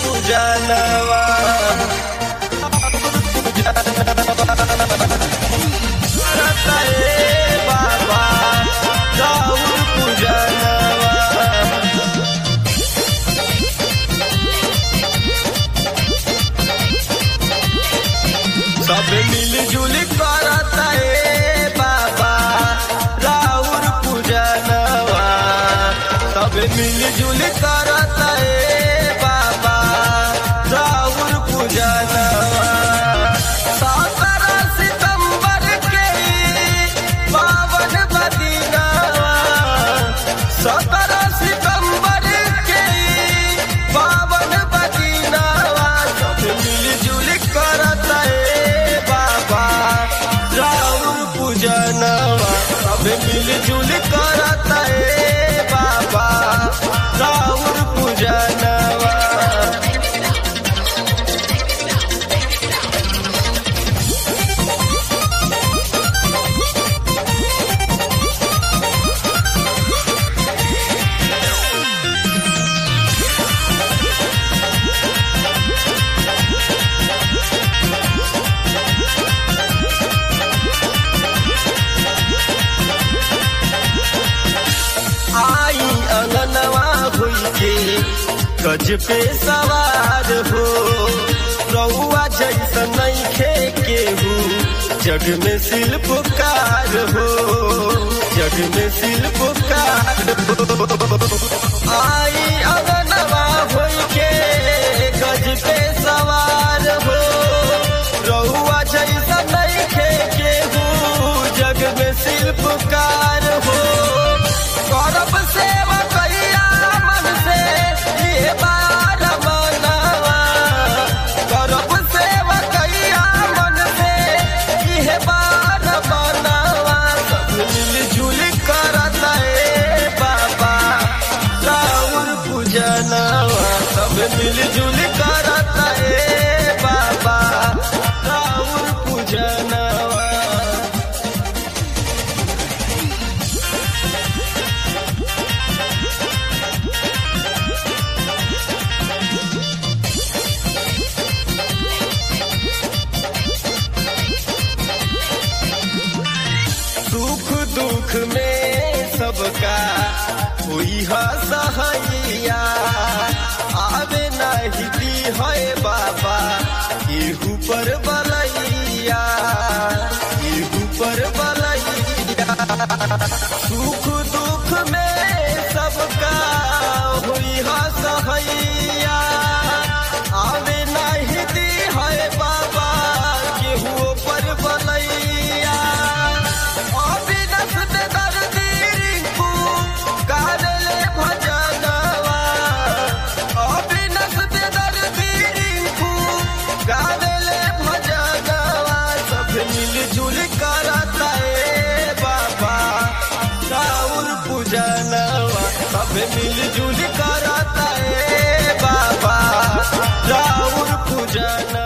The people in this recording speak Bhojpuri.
पूजनवा करता ए बाबा राउर पूजनवा सब मिलजुल करता ए बाबा राउर पूजनवा सब मिलजुल करता ए बाबा राउर पूजनवा सत्रह सितंबर के पावन बदिनवा सत्रह सितंबर के पावन बदिनवा सब मिलजुल करता ए बाबा राउर पूजनवा सब मिलजुल करता ए बाबा राउर पूजनवा आई अंगनवा हुई के गज पे सवार हो रउआ जैसा नहीं खे केहू जग में शिल्पकार हो जग में शिल्पकार हो आई अंगनवा हुई के गज पे सवार हो रउआ जैसा नहीं खे केहू जग में शिल्पकार हो करब सेवा कैया मन से ये बार मनवा करब सेवा कैया मन से ये बार मनवा सब मिलजुल करता ए बाबा राउर पूजनवा सब मिलजुल करता ए बाबा राउर पूजनवा सुख दुख में सबका हुई है सहैया आवे नहीं दी है बाबा केहू पर बलैया केहू पर बलैया सुख दुख में सबका हुई है सहैया आवे नहीं दी है बाबा केहू पर बलैया अविनस दे दर्दी रिंकू गाले भजनवा अविनस दे दर्दी रिंकू गाले भजनवा सब मिलजुल करता ए बाबा राउर पूजनवा सब मिलजुल करता ए बाबा राउर पूजनवा